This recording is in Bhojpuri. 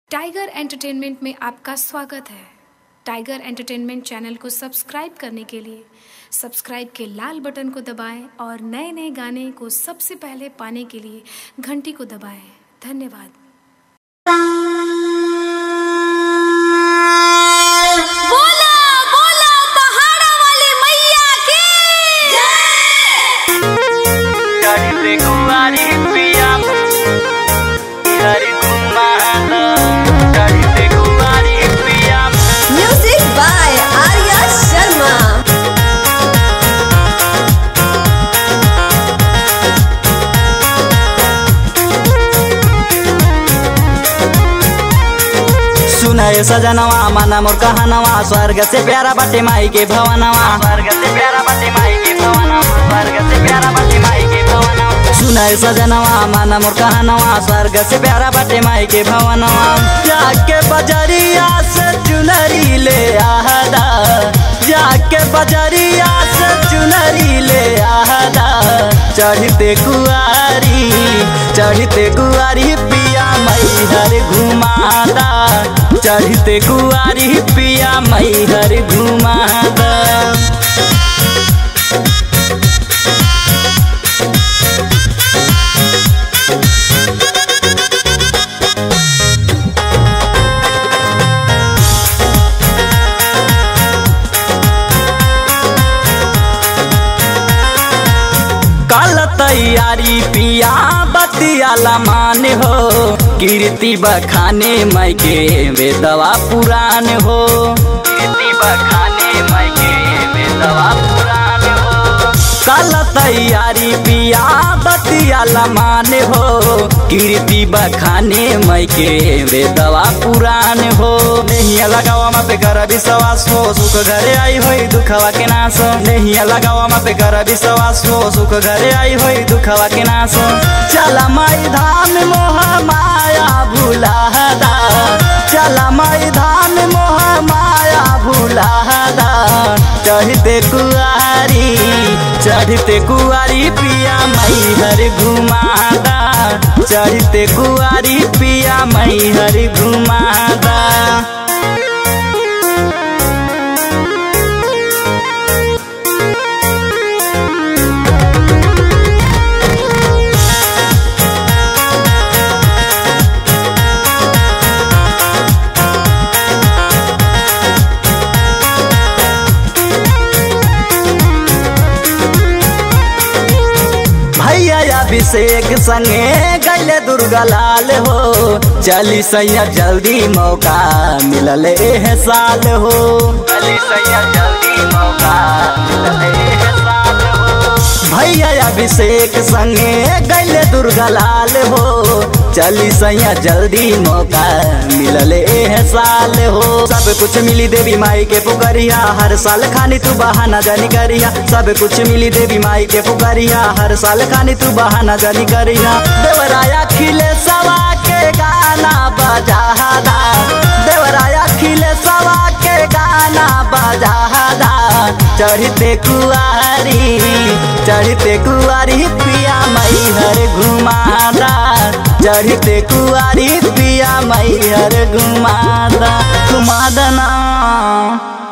टाइगर एंटरटेनमेंट में आपका स्वागत है टाइगर एंटरटेनमेंट चैनल को सब्सक्राइब करने के लिए सब्सक्राइब के लाल बटन को दबाएं और नए नए गाने को सबसे पहले पाने के लिए घंटी को दबाएं धन्यवाद बोला बोला पहाड़ा वाली मैया की चढ़ते कुंवारी पिया हरि कुमार चढ़ते कुंवारी पिया म्यूजिक बाय आर्या शर्मा सुनाए सजनवा माना मोर कहनवा स्वर्ग से प्यारा बाटे माई के भवनवा स्वर्ग से प्यारा बाटे माई के भवनवा स्वर्ग से प्यारा बाटे माई के भवनवा सुनाए सजनवा माना मोर कहनवा स्वर्ग से प्यारा बाटे माई के भवनवा जाके बजरिया से चुनरी ले आहदा जाके बजरिया से चुनरी ले आहदा चढ़ते कुआरी चढ़ते कुआरी पिया मैहर घुमादा चढ़ते कुआरी पिया मैहर घुमादा कल तैयारी पिया बतिया लमान हो कीर्ति बखाने माई के वेदवा पुराण हो कीर्ति बखाने माई के वेदवा पुराण हो कल तैयारी पिया बतिया लमान हो कीर्ति बखाने माई के वेदवा पुराण हो नहीं लगावा मा पे कर विश्वास हो सुख घरे आई होई दुखवा के नाश नहीं लगावा मा पे कर विश्वास हो सुख घरे आई होई दुखवा के नाश चला माई धाम मोह माया भुलादा चला माई धाम मोह माया भुलादा चढ़ते कुआरी चढ़ते कुआरी पिया मई हर घुमादा चढ़ते कुआरी पिया मई हर घुमादा भैया अभिषेक संगे गैले दुर्गा लाल हो चली सैया जल्दी मौका मिलल एह साल हो चली सैया जल्दी मौका मिलल एह साल हो भैया अभिषेक संगे गैले दुर्गा लाल हो चली सैया जल्दी मौका मिलल एह साल हो सब कुछ मिली देवी माई के पुकरिया हर साल खानी तू बहाना जानी करिया सब कुछ मिली देवी माई के पुकरिया हर साल खानी तू बहाना जानी करिया देवराया खिले सवा के गाना बजादा देवराया खिले सवा के गाना बजादा चढ़ते कुआरी चढ़ते कुआरी पिया मई हर घुमादा चढ़ते कुआरी पिया मई हर घुमादा घुमादना